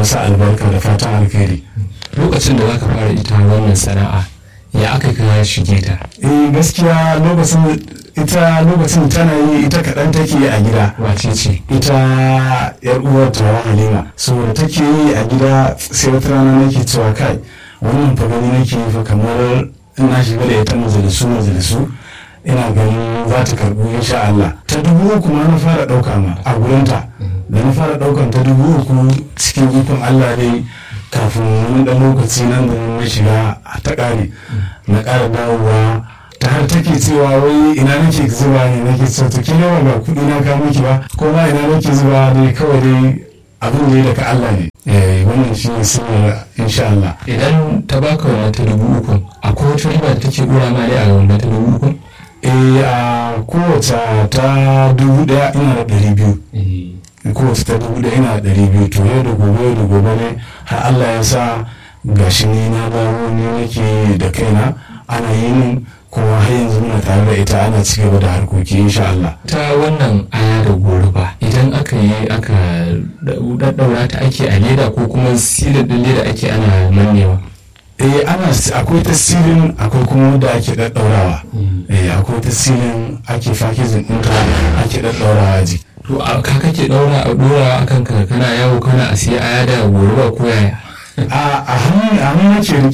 sa albarka da fatan alkhairi lokacin da zaka fara ita wannan sana'a ya aka ka shige ta eh gaskiya lokacin ita lokacin tana yi ita kaɗan take a gida wace ce ita yar uwar tawa halima so take yi a gida sai wata rana nake cewa kai wannan fa gani nake yi fa kamar ina shiga da ita majalisu majalisu ina ganin za ta karbu insha Allah ta dubu uku ma na fara ɗauka ma a gurinta da na fara ɗaukan ta dubu uku cikin ikon Allah dai kafin wani ɗan lokaci nan da na shiga ta ƙare na ƙara dawowa ta har take cewa wai ina nake zuba ne nake so to kila ba kuɗi na ka miki ba ko ma ina nake zuba dai kawai dai abin da ya daga Allah ne eh wannan shi ne sirrin insha Allah idan ta baka wannan ta dubu uku akwai wata riba da take dora ma dai a wannan ta dubu uku eh a kowace ta dubu ɗaya ina da ɗari biyu kowace ta dubu ɗaya ina da ɗari biyu to yau da gobe yau da gobe ne har Allah ya sa gashi ni na dawo ni nake da kaina ana yi min kuma har yanzu muna tare da ita ana ci gaba da harkoki insha Allah. ta wannan aya da goruba idan aka yi aka daddaura ta ake a leda ko kuma silin din leda ake ana mannewa eh ana akwai tasirin akwai kuma wanda ake daddaurawa eh akwai tasirin ake fakizin ɗinta ake daddaurawa ji to a ka kake daura a dora akan ka kana yawo kana a siya aya da goruba ko yaya a a hannu a hannu nake